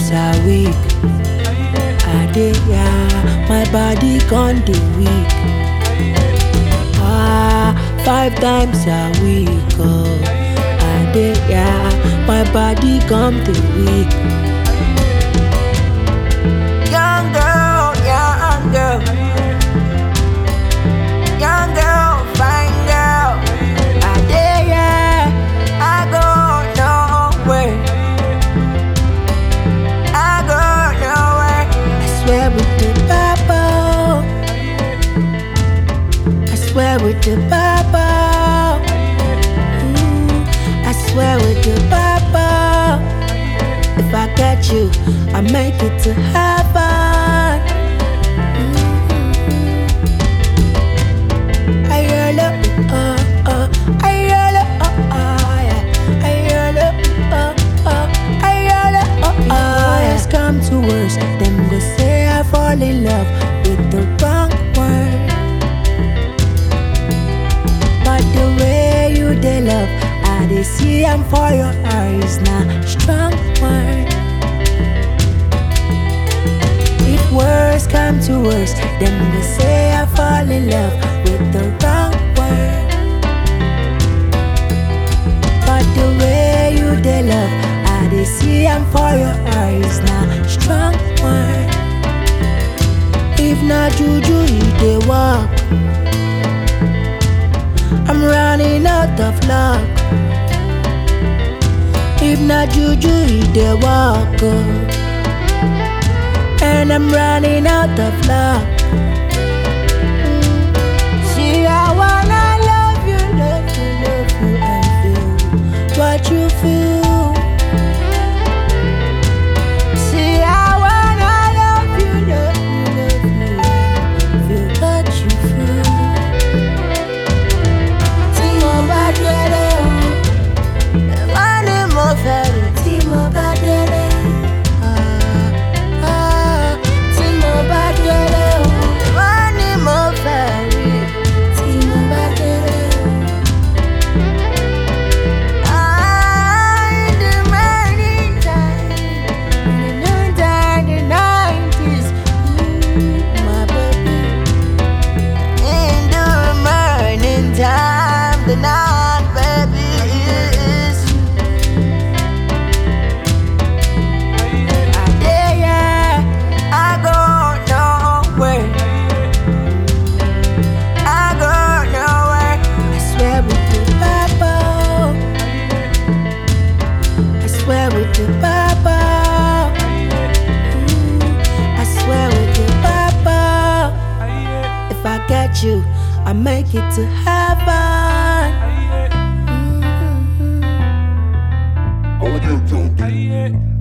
times a week. I dey yeah, my body con dey weak. Ah, five times a week. Oh, I dey yeah, my body come dey weak. Young girl, young girl. Young girl, fine girl. I dey yeah, I go nowhere. I go nowhere. I swear with the Bible. I swear with the Bible. Ooh, I swear with the Bible. If I get you, I make it to heaven. Ayala, uh, uh, ayala, uh, uh, yeah. Ayala, uh, uh, ayala, uh, uh, yeah. Worst come to worst, them go say I fall in love with the wrong word. But the way you dey love, I dey see am for your eyes now. Strong word. If words come to worst, then they say I fall in love with the wrong word. But the way you dey love, I dey see am for your eyes now. Strong word. If not juju, you dey walk. I'm running out of luck. If not juju, you dey walk. Oh and I'm running out of luck. See, I wanna love you, love you, love you, and feel what you feel. See, I wanna love you, love you, love you, and feel what you feel. Tí mo bá délé o, ẹ má ní mo fẹ́ rí. Tí mo bá délé ah, ah, tí mo bá délé o, ẹ má ní mo fẹ́ rí. Tí mo bá délé o. Ah, in the morning time, in the noontime, the 90s, mm, my baby. In the morning time, the night, baby, is I dey yeah, I go nowhere. I go nowhere. I swear with the Bible. I swear with the Bible. Ooh, I swear with the Bible. If I get you, I make it to heaven. Mhm. Audio Junkie.